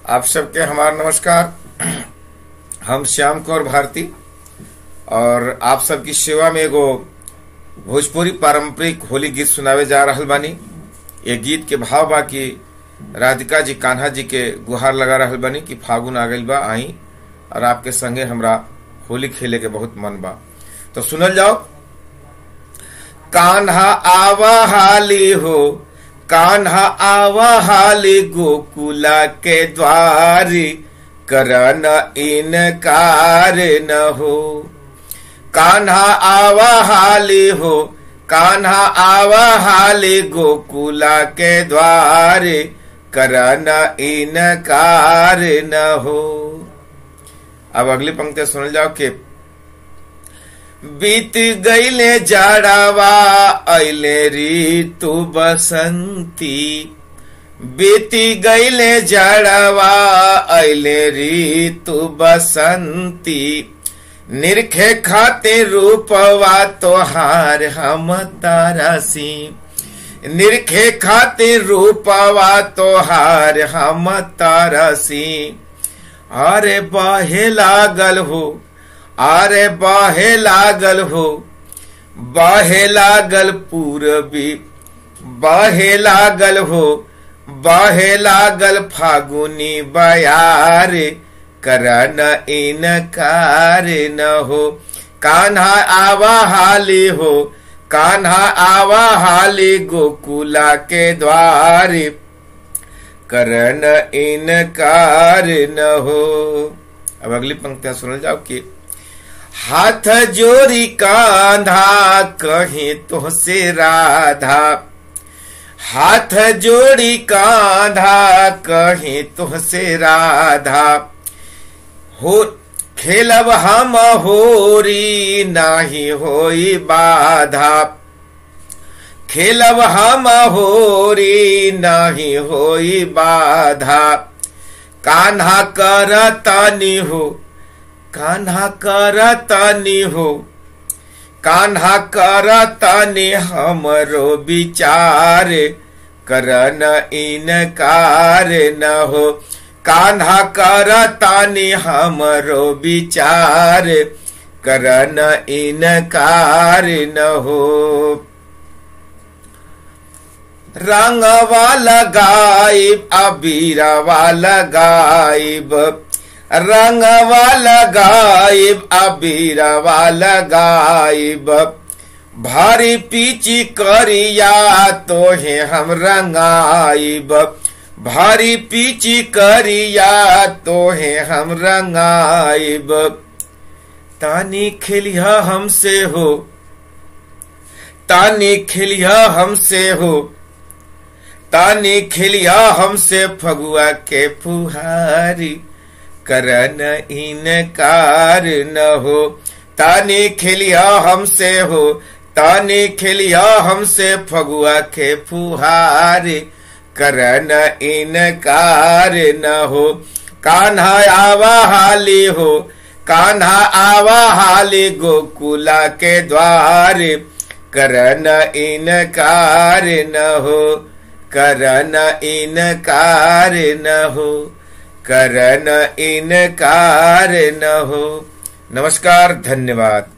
आप सबके हमारा नमस्कार हम श्याम कौर भारती और आप सबकी सेवा में एगो भोजपुरी पारंपरिक होली गीत सुनावे जा रहल बानी ये गीत के भाव बा कि राधिका जी कान्हा जी के गुहार लगा रहल बानी कि फागुन आ गइल बा आई और आपके संगे हमरा होली खेले के बहुत मन बा तो सुनल जाओ कान्हा आवा हाली हो कान्हा आवा हाली गोकुला के द्वारी करन इनकार न हो कान्हा आवा हाली हो कान्हा आवा हाली गोकुला के द्वारे करन इनकार न हो अब अगली पंक्ति सुन जाओ कि बीत गईले जाड़ावा अले ऋतु बसंती बीती गईले जाड़ावा अले ऋतु बसंती निरखे खाते रूपवा तोहार हम तारासी निरखे खाते रूपवा तोहार हम तारासी अरे बाहे लागल हो अरे बाहे लागल हो बाहे लागल पूरबी बाहे लागल हो बाहे लागल फागुनी बयार करन इनकार न हो कान्हा आवा हाली हो कान्हा आवा हाली गोकुला के द्वारे करन इनकार न हो अब अगली पंक्तियां सुन जाओ कि हाथ जोरी कांधा कहीं तो से राधा हाथ जोड़ी कांधा कहीं तो से राधा हो खेलब हम होरी नाही होई बाधा खेलब हम होरी नाही होई बाधा कान्हा कर तनी हो कान्हा कर तनी हो कान्हा कर तनी हमरो विचार करन इनकार न हो कान्हा कर तानी हमरो विचार करन इनकार न हो रंगवा लगाइब अबीरवा लगाइब रंगवा लगाइब अबीरवा लगाइब भारी पीची करिया तोहे हम रंगाइब भारी पीची करिया तोहे हम रंगाइब तानी खेलिया हमसे हो तानी खेलिया हमसे हो तानी खेलिया हमसे फगुआ के फुहारी करन इनकार न हो तानी खेलिया हमसे हो तानी खेलिया हमसे फगुआ के फुहारी करन इनकार न हो कान्हा आवा हाली हो कान्हा आवा हाली गोकुला के द्वारे करन इनकार न हो करन इनकार न हो करन इनकार न हो नमस्कार धन्यवाद